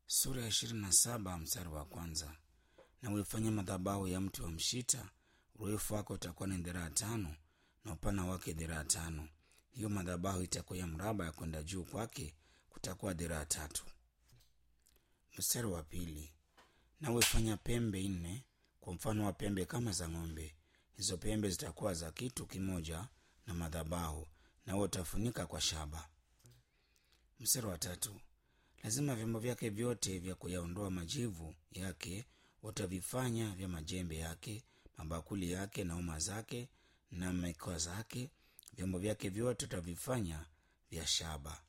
sura ya ishirini na saba mstari wa kwanza na uifanye madhabahu ya mti wa mshita urefu wake utakuwa ni dhiraa tano na upana wake dhiraa tano hiyo madhabahu itakuwa ya mraba ya kwenda juu kwake kutakuwa dhiraa tatu mstari wa pili na uifanya pembe nne kwa mfano wa pembe kama za ng'ombe hizo pembe zitakuwa za kitu kimoja na madhabahu na utafunika kwa shaba mstari wa tatu lazima vyombo vyake vyote vya kuyaondoa majivu yake utavifanya vya majembe yake mabakuli yake na uma zake na mekwa zake vyombo vyake vyote utavifanya vya shaba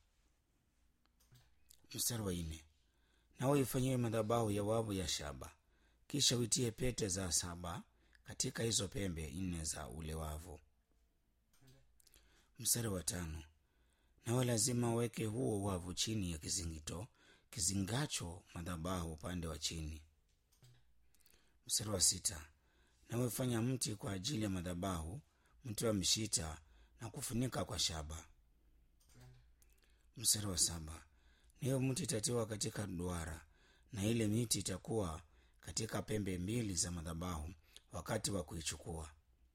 mstari wa nne nawe ifanyiwe madhabahu ya wavu ya shaba kisha uitie pete za saba katika hizo pembe nne za ule wavu mstari wa tano nawe lazima uweke huo wavu chini ya kizingito kizingacho madhabahu upande wa chini mstari wa sita nawe fanya mti kwa ajili ya madhabahu mti wa mshita na kufunika kwa shaba mstari wa saba nayo mti itatiwa katika duara na ile miti itakuwa katika pembe mbili za madhabahu wakati wa kuichukua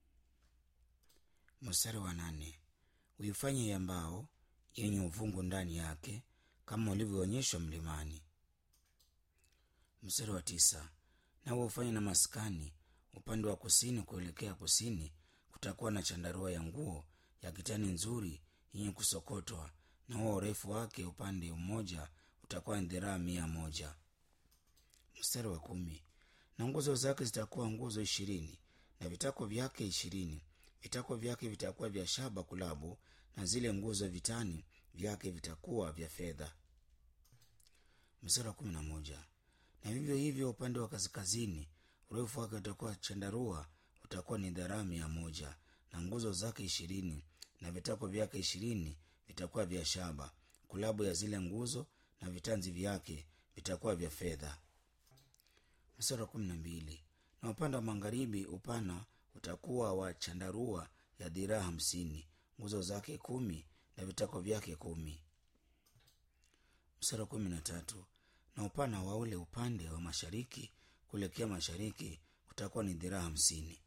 mstari wa nane uifanye ya mbao yenye uvungu ndani yake kama ulivyoonyeshwa mlimani mstari wa tisa nawe ufanye na maskani upande wa kusini kuelekea kusini kutakuwa na chandarua ya nguo ya kitani nzuri yenye kusokotwa na huo urefu wake upande mmoja utakuwa ni dhiraa mia moja mstari wa kumi na nguzo zake zitakuwa nguzo ishirini na vitako vyake ishirini vitako vyake vitakuwa vya shaba kulabu na zile nguzo vitani vyake vitakuwa vya fedha mstari wa kumi na moja na vivyo hivyo upande wa kaskazini urefu wake utakuwa chandarua utakuwa ni dharaa mia moja na nguzo zake ishirini na vitako vyake ishirini vitakuwa vya shaba kulabu ya zile nguzo na vitanzi vyake vitakuwa vya fedha mstari wa kumi na mbili na upande wa magharibi upana utakuwa wa chandarua ya dhiraa hamsini nguzo zake kumi na vitako vyake kumi mstari wa kumi na tatu na upana wa ule upande wa mashariki kuelekea mashariki kutakuwa ni dhiraa hamsini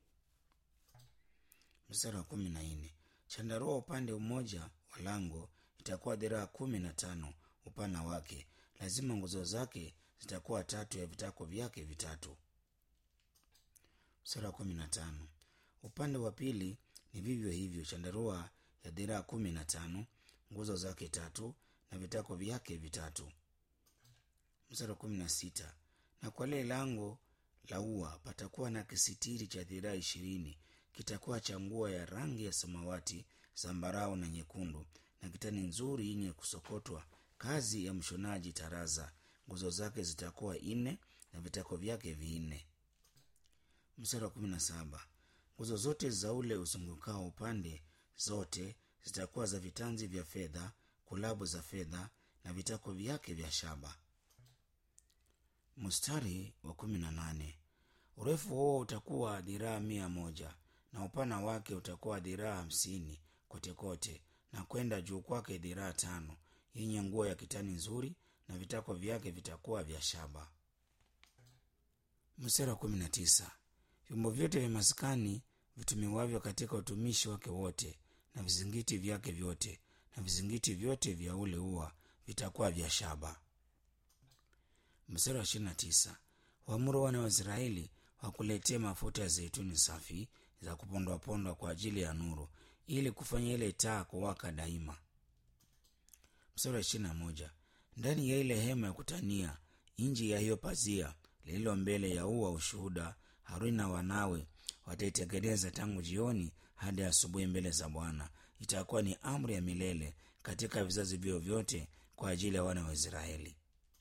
mstari wa kumi na nne chandarua upande mmoja wa lango itakuwa dhiraa kumi na tano upana wake lazima nguzo zake zitakuwa tatu ya vitako vyake vitatu mstari wa kumi na tano upande wa pili ni vivyo hivyo chandarua ya dhiraa kumi na tano nguzo zake tatu na vitako vyake vitatu mstari wa kumi na sita na kwa lile lango la ua patakuwa na kisitiri cha dhiraa ishirini kitakuwa cha nguo ya rangi ya samawati zambarau na nyekundu na kitani nzuri yenye kusokotwa kazi ya mshonaji taraza nguzo zake zitakuwa nne na vitako vyake vinne mstari wa kumi na saba nguzo zote za ule uzungukao upande zote zitakuwa za vitanzi vya fedha kulabu za fedha na vitako vyake vya shaba mstari wa kumi na nane urefu huo utakuwa dhiraa mia moja na upana wake utakuwa dhiraa hamsini kotekote na kwenda juu kwake dhiraa tano yenye nguo ya kitani nzuri na vitako vyake vitakuwa vya shaba mstari wa kumi na tisa vyombo vyote vya maskani vitumiwavyo katika utumishi wake wote na vizingiti vyake vyote na vizingiti vyote vya ule ua vitakuwa vya shaba mstari wa ishirini na tisa waamuru wana wa israeli wakuletee mafuta ya zeituni safi za kupondwapondwa kwa ajili ya nuru ili kufanya ile taa kuwaka daima mstari wa ishirini na moja ndani ya ile hema ya kutania nji ya hiyo pazia lililo mbele ya ua ushuhuda haruni na wanawe wataitengeneza tangu jioni hadi asubuhi mbele za bwana itakuwa ni amri ya milele katika vizazi vyao vyote kwa ajili ya wana wa israeli